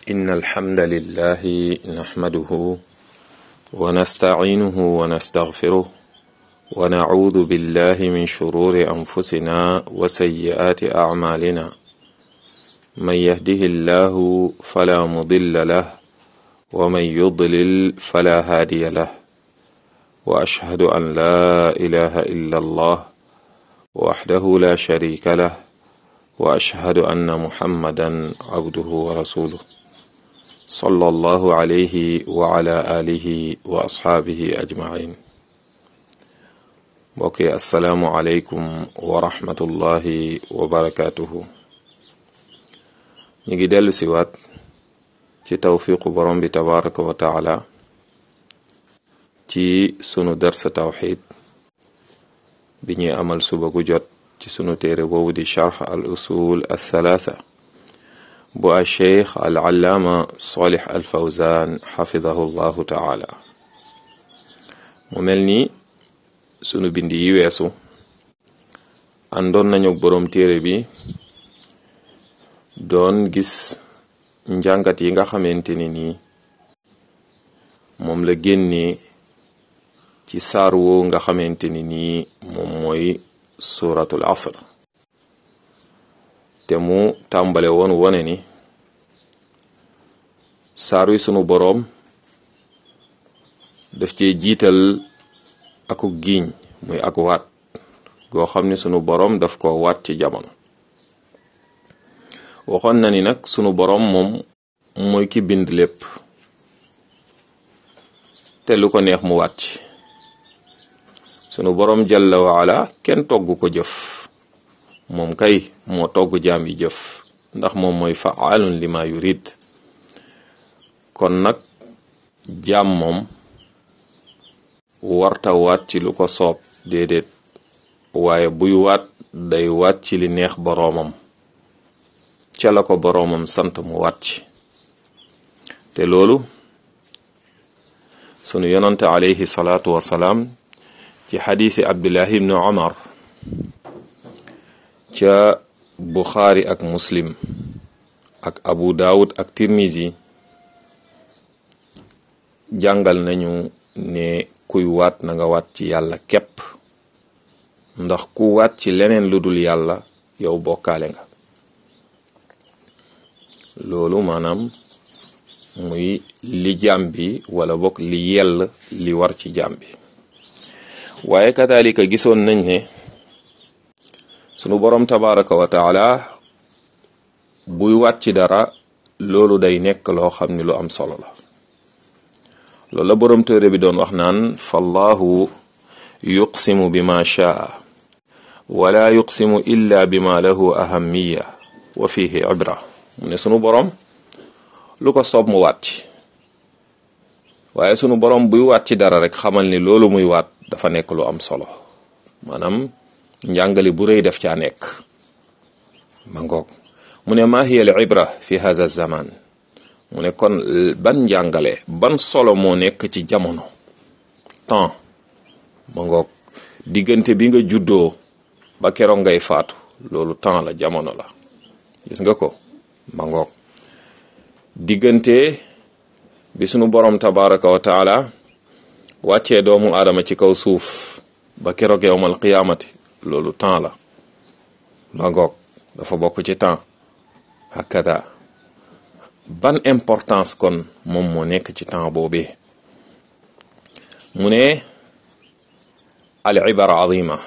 إن الحمد لله نحمده ونستعينه ونستغفره ونعوذ بالله من شرور أنفسنا وسيئات أعمالنا من يهده الله فلا مضل له ومن يضلل فلا هادي له وأشهد أن لا إله إلا الله وحده لا شريك له وأشهد أن محمدا عبده ورسوله صلى الله عليه وعلى آله وأصحابه أجمعين mbokki asalaamualeykum wa rahmatullahi wa barakaatuhu ñu ngi dellu siwaat ci tawfiqu borom bi tabaraka wa taala ci sunu darsa tawxid bi ñuy amal suba gu jot ci sunu téere boobu di charx al usul al thalaatha bu a cheikh al allaama solix al fawzan xafidahu llahu taala mu mel ni sunu bind yi weesu àndoon nañu boroom téere bi doon gis njàngat yi nga xamante ni nii moom la génnee ci saar woo nga xamante ni nii moom mooy suratul asr te mu tàmbale woon wone ni saar wi sunu boroom daf cee jiital aku giiñ muy ak waat goo xam ne sunu boroom daf ko waat ci jamono waxoon na ni nag sunu boroom moom mooy ki bind lépp te lu ko neex mu waat ci sunu boroom jalla waala kenn togg ko jëf moom kay moo togg jaam yi jëf ndax moom mooy faalun lima yurid kon nag jaam moom warta waat ci lu ko soob déedéet waaye buy waat day waat ci li neex boroomam ca la ko boroomam sant mu waat ci te loolu sunu yonante alayhi salaatu wasalaam ci xadiisi abdullahi ibnu omar ca buxaari ak muslim ak abu daawud ak tirmisi jàngal nañu ne kuy waat na nga waat ci yàlla képp ndax ku waat ci leneen lu dul yàlla yow bokkaale nga loolu maanaam muy li jaam bi wala bokk li yell li war ci jaam bi waaye kadalika gisoon nañ ne sunu boroom tabaraka wa taala buy waat ci dara loolu day nekk loo xam ni lu am solo la loolu la boroom téere bi doon wax naan fallahu yuqsimu bima shaa wala yuqsimu illa bima lahu ahamiya wa fihi ibra mu ne sunu boroom lu ko soob mu waat ci waaye sunu boroom buy waat ci dara rek xamal ni loolu muy waat dafa nekk lu am solo maanaam njàngale bu rëy def caa nekk ma ngoog mu ne maa hiya al ibra fi hadha zaman mu ne kon ban njàngale ban solo moo nekk ci jamono temps ma ngoog diggante bi nga juddoo ba keroog ngay faatu loolu temps la jamono la gis nga ko ma ngoog diggante bi sunu borom tabaraka wa taala wàccee doomu aadama ci kaw suuf ba keroog yowmal qiyaamati loolu temps la ma ngoog dafa bokk ci temps hakada ban importance kon moom moo nekk ci temps boobee mu ne al ibara azima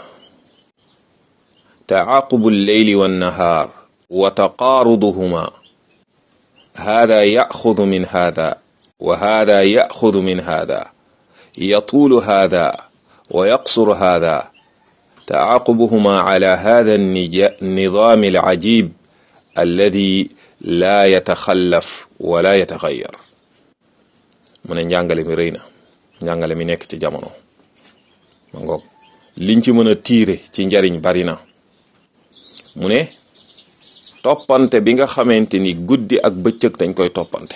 taaqubu lleyli wannahaar wa taqaaruduhuma hada yaxudu min hada wa hada yaxudu min hada yatuulu hada wa yaqsuru hada taaqubuhuma ala hada النظام العجيب الذي laa yataxallaf wala yataxayar mu ne njàngale mi rëy na njàngale mi nekk ci jamono ma ngoog liñ ci mën a tiire ci njariñ bari na mu ne toppante bi nga xamante ni guddi ak bëccëg dañ koy toppante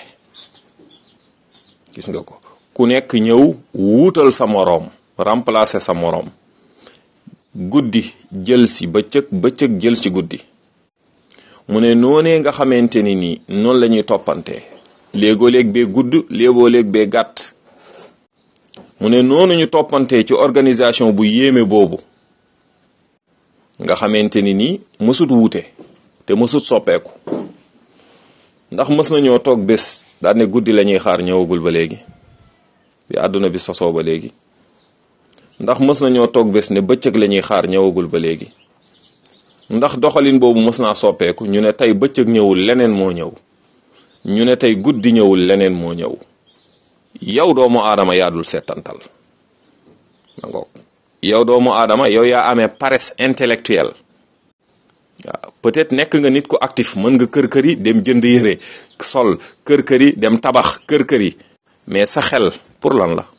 gis nga ko ku nekk ñëw wuutal sa moroom remplacer sa moroom guddi jël si bëccëg bëccëg jël si guddi mu ne noonee nga xamante ni nii noonu la ñuy toppante léegoo léeg bee gudd léegoo léeg bee gàtt mu ne noonu ñu toppantee ci organisation bu yéeme boobu nga xamante ni nii mësut wuute te mësut soppeeku ndax mës nañoo toog bés daal ne guddi la ñuy xaar ñëwagul ba léegi bi àdduna bi sosoo ba léegi ndax mës nañoo toog bés ne bëccëg la ñuy xaar ñëwagul ba léegi ndax doxalin boobu mës naa soppeeku ñu ne tey bëccëg ñëwul leneen moo ñëw ñu ne tey guddi ñëwul leneen moo ñëw yow doomu aadama yaa dul settantal ma ngoog yow doomu aadama yow yaa amee paresse intellectuelle waaw peut-être nekk nga nit ku actif mën nga kër kër yi dem jënd yére sol kër kër yi dem tabax kër kër yi mais sa xel pour lan la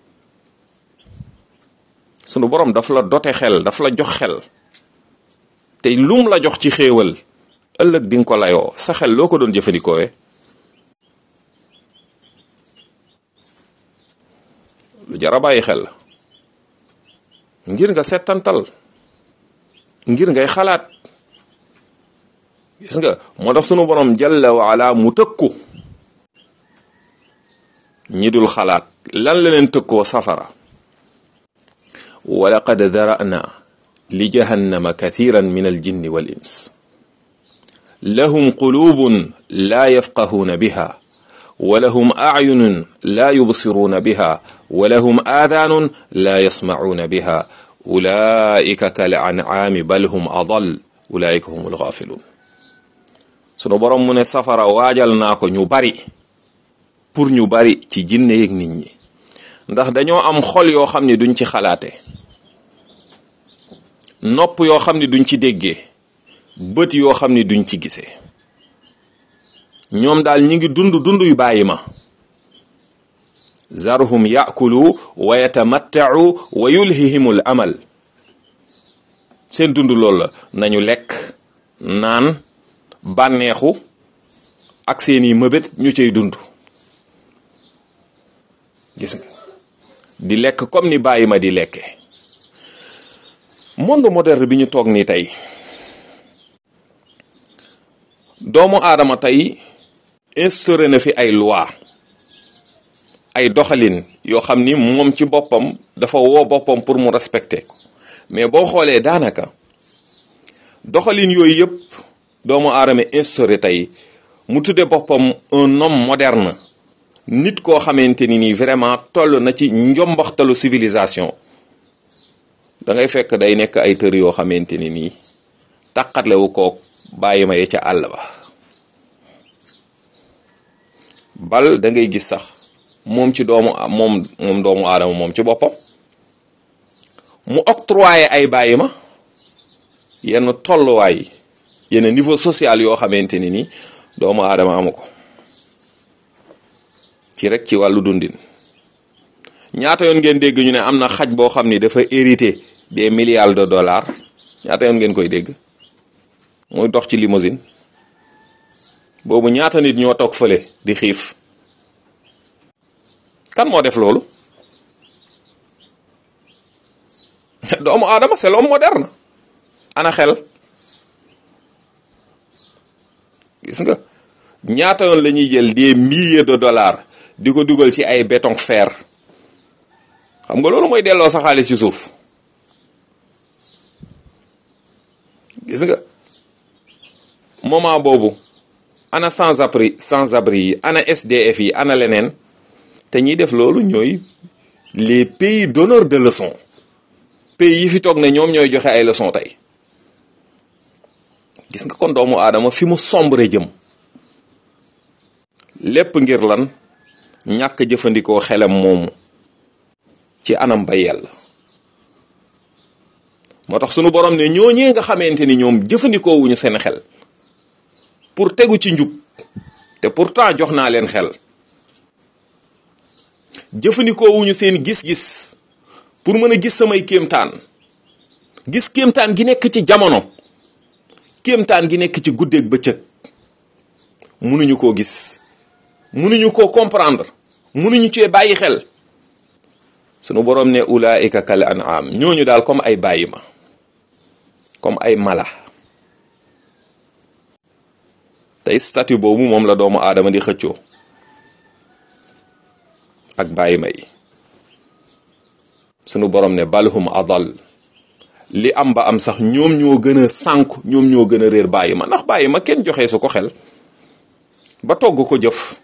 sunu borom daf la dote xel daf la jox xel te lum la jox ci xéewal ëllëg di nga ko layoo sa xel loo ko doon jëfandikoowe lu jar a bàyyi xel la ngir nga settantal ngir ngay xalaat gis nga moo tax sunu borom jalla wa ala mu tëkku ñi dul xalaat lan la leen tëkkoo safara wa laqad dara'na li jahannama kathiran min aljinni wal ins lahum qulubun la yafqahuuna biha wa lahum acyunun la yubsiruuna biha wa lahum aadaanun la yasmacuuna biha ulaika kal ancaami bal hum adal ulaika hum algaafiluun sunu borom mu ne safara waajal naa ko ñu bari pour ñu bari ci jinne yeeg nit ñi ndax dañoo am xol yoo xam ne duñ ci xalaate nopp yoo xam ne duñ ci déggee bët yoo xam ne duñ ci gisee ñoom daal ñi ngi dund dund yu bàyyi ma zarhum yakulu wa yatamattau wa yulhihimul amal seen dund loolu la nañu lekk naan bànneexu ak seeni mëbét ñu cay dund gis nga di lekk comme ni bàyyi ma di lekke monde moderne bi ñu toog nii tey doomu aadama tey instauré na fi ay loi ay doxalin yoo xam ni moom ci boppam dafa woo boppam pour mu respecter ko mais boo xoolee daanaka doxalin yooyu yëpp doomu aadama instauré tey mu tudde boppam un homme moderne nit koo xamante ni nii vraiment toll na ci njombaxtalu civilisation da ngay fekk day nekk ay tër yoo xamante ni nii taqatlewu kook bàyyi ma ye ca àll ba bal da ngay gis sax moom ci doomu moom moom doomu aadama moom ci boppam mu octroyé ay bàyyi ma yenn tolluwaay yenn niveau social yoo xamante ni nii doomu aadama amu ko ci rek ci wàllu dundin ñaata yoon ngeen dégg ñu ne am na xaj boo xam ni dafa hérité des milliards de dollars ñaata yoon ngeen koy dégg muy dox ci limousine boobu ñaata nit ñoo toog fële di xiif kan moo def loolu doomu aadama c'est l'homme moderne ana xel gis nga ñaata yoon la ñuy jël des milliers de dollars di ko dugal ci ay béton fer xam nga loolu mooy delloo sa xaalis ci suuf gis nga moment boobu ana sans abri sans abri yi ana SDF yi ana leneen te ñiy def loolu ñooy les pays donneurs de leçons pays yi fi toog ne ñoom ñooy joxe ay leçons tey gis nga kon doomu aadama fi mu sombre jëm lépp ngir lan ñàkk jëfandikoo xelam moomu ci anam ba yàlla moo tax sunu borom ne ñooñee nga xamante ni ñoom jëfandikoo wuñu seen xel pour tegu ci njub te pourtant jox naa leen xel jëfandikoo wuñu seen gis-gis pour mën a gis samay kéemtaan gis kéemtaan gi nekk ci jamono kéemtaan gi nekk ci guddeeg bëccëg mënuñu koo gis mënuñu koo comprendre mënuñu cee bàyyi xel sunu borom ne ulaika kal an'am ñooñu daal comme ay bàyyi ma comme ay mala tey statut boobu moom la doomu aadama di xëccoo ak bàyyi ma yi sunu borom ne balhum adal li am ba am sax ñoom ñoo gën a sànku ñoom ñoo gën a réer bàyyi ma ndax bàyyi ma kenn joxee su ko xel ba togg ko jëf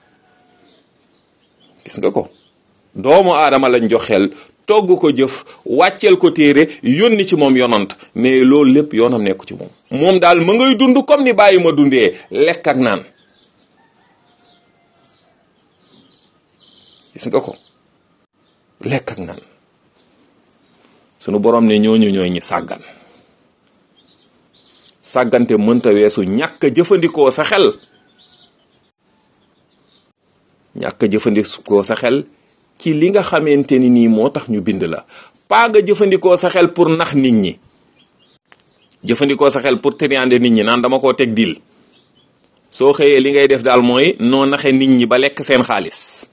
gis nga ko doomu aadama lañ jox xel togg ko jëf wàcceel ko téere yónni ci moom yonant mais loolu lépp yoonam nekku ci moom moom daal ma ngay dund comme ni bàyyi ma dundee lekk ak naan gis nga ko lekk ak naan sunu borom ne ñooñu ñooy ñi sàggan sàggante mënta weesu ñàkk a jëfandikoo sa xel ñàkk a jëfandikoo sa xel ci li nga xamante ni nii moo tax ñu bind la paa nga jëfandikoo sa xel pour nax nit ñi jëfandikoo sa xel pour triander nit ñi naan dama koo teg dil soo xëyee li ngay def daal mooy noo naxe nit ñi ba lekk seen xaalis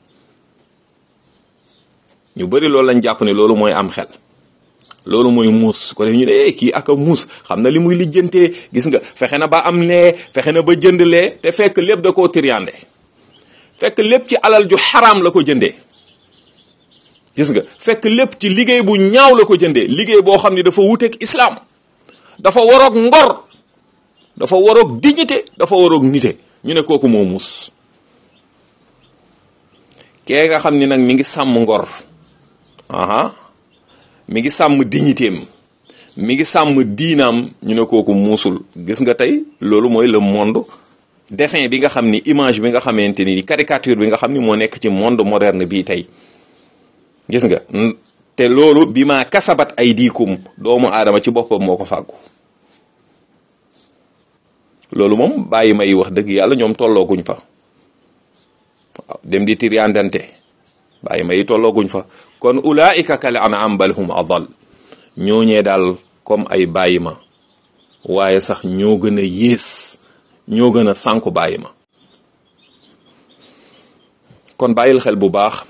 ñu bari loolu lañ jàpp ne loolu mooy am xel loolu mooy muus ko def ñu ne kii ak a muus xam na li muy lijjantee gis nga fexe na ba am lee fexe na ba jënd lee te fekk lépp da koo triander fekk lépp ci alal ju xaraam la ko jëndee gis nga fekk lépp ci liggéey bu ñaaw la ko jëndee liggéey boo xam ne dafa wuteeg islaam dafa waroog ngor dafa waroog dignité dafa waroog nite ñu ne kooku moo muus kee nga xam ni nag mi ngi sàmm ngor aha mi ngi sàmm dignitéem mi ngi sàmm diinaam ñu ne kooku muusul gis nga tey loolu mooy le monde dessin bi nga xam ni image bi nga xamante ni caricature bi nga xam ni moo nekk ci monde moderne bii tey gis nga te loolu bi maa kasabat ay diikum doomu aadama ci boppam moo ko fàggu loolu moom bàyyi may wax dëgg yàlla ñoom tollooguñ fa waaw dem di tiriandante bàyyi may tollooguñ fa kon ulaika kal an'am bal hum adal ñooñee daal comme ay bàyyi ma waaye sax ñoo gën a yées ñoo gën a sànku bàyyi ma kon bàyyil xel bu baax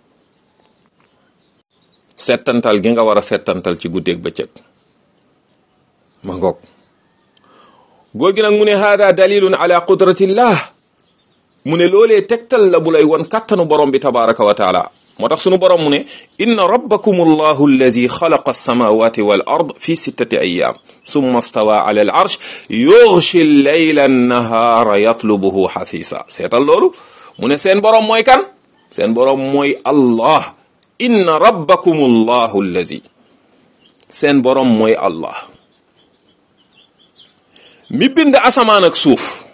settantal gi nga war a settantal ci guddeeg bëccëg ma ngoog góor gi nag mu ne hada dalilun ala qudratillah mu ne loolee tegtal la bu lay won kattanu borom bi tabaraka wa taala moo tax sunu borom mu ne inna rabbakum allahu allazi xalaqa alsamawati wal ard fi sittati ayam summa stawa ala al arsh yughshi llayla annahaara yatlubuhu xathisa seetal loolu mu ne seen borom mooy kan seen borom mooy allah inna rabbakum allahu allazi seen borom mooy allah mi bind asamaan ak suuf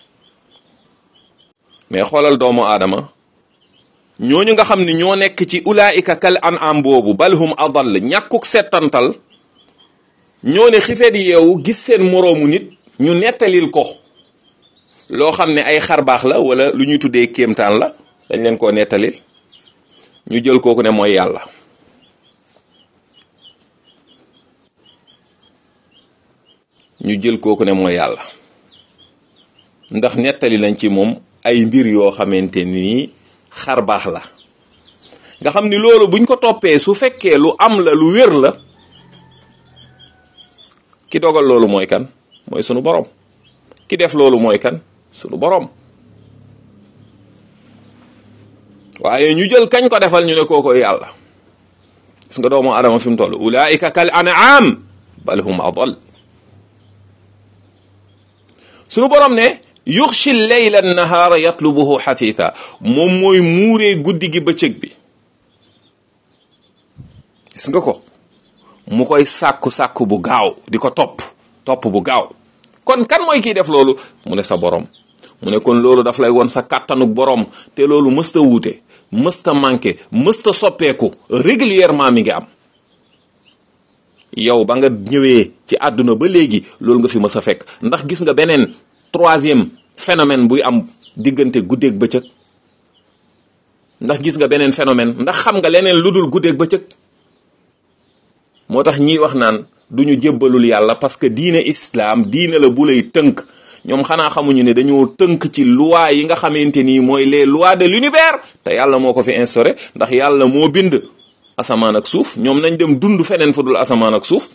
mais xoolal doomu aadama ñooñu nga xam ne ñoo nekk ci ulaika kal an am boobu balhum adall ñàkkuk settantal ñoo ne xifeet yeewu gis seen moroomu nit ñu nettalil ko loo xam ne ay xarbaax la wala lu ñuy tuddee kéemtaan la dañ leen koo nettalil ñu jël kooku ne mooy yàlla ñu jël kooku ne mooy yàlla ndax nettali nañ ci moom ay mbir yoo xamante ni xar baax la nga xam ni loolu buñ ko toppee su fekkee lu am la lu wér la ki dogal loolu mooy kan mooy sunu borom ki def loolu mooy kan sunu borom waaye ñu jël kañ ko defal ñu ne kooko yàlla gis nga doomu adama fi mu toll ulaika kal an'am bal hum adal sunu borom ne yuxshi leyla nahaara yatlubuhu xatitha moom mooy muuree guddi gi bëccëg bi gis nga ko mu koy sàkku sàkku bu gaaw di ko topp topp bu gaaw kon kan mooy kiy def loolu mu ne sa borom mu ne kon loolu daf lay won sa kàttanuk borom te loolu mësta wuute mësta manqué mësta soppeeku régulièrement mi ngi am yow ba nga ñëwee ci àdduna ba léegi loolu nga fi mës a fekk ndax gis nga beneen troisième phénomène buy am diggante guddeeg bëccëg ndax gis nga beneen phénomène ndax xam nga leneen lu dul guddeeg bëccëg moo tax ñiy wax naan du ñu jébbalul yàlla parce que diine islam diine la bu lay tënk ñoom xanaa xamuñu ne dañoo tënk ci loi yi nga xamante ni mooy les lois de l'univers te yàlla moo ko fi instauré ndax yàlla moo bind asamaan ak suuf ñoom nañ dem dund feneen fu dul asamaan ak suuf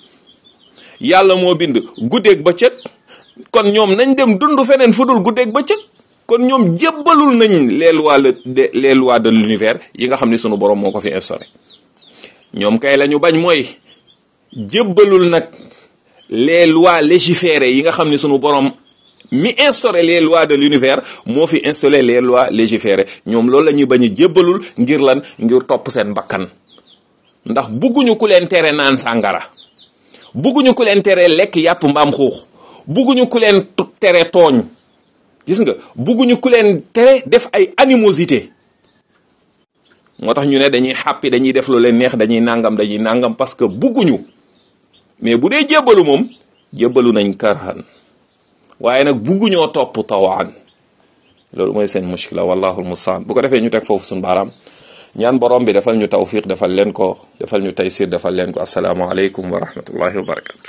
yàlla moo bind guddeeg bëccëg kon ñoom nañ dem dund feneen fu dul guddeeg bëccëg kon ñoom jébbalul nañ les lois de les lois de l'univers yi nga xam ne sunu borom moo ko fi instauré ñoom kay la ñu bañ mooy jébbalul nag les lois légiférées yi nga xam ne sunu borom mi instauré les lois de l'univers moo fi instauré les lois légiférées ñoom loolu la ñuy bañ a jébbalul ngir lan ngir topp seen bakkan ndax bugguñu ku leen tere naan sàngara bugguñu ku leen tere lekk yàpp mbaam xuux bugguñu ku leen tere tooñ gis nga bugguñu ku leen tere def ay animosité moo tax ñu ne dañuy xàppi dañuy def lu leen neex dañuy nangam dañuy nangam parce que bugguñu mais bu dee jébbalu moom jébbalu nañ karhan waaye nag bugguñoo topp tawaan loolu mooy seen mushkila wallahu almustaan bu ko defee ñu teg foofu suñu baaraam ñaan borom bi defal ñu tawfiq defal leen ko defal ñu taysir defal leen ko assalaamu aleykum wa rahmatullahi wa barakatu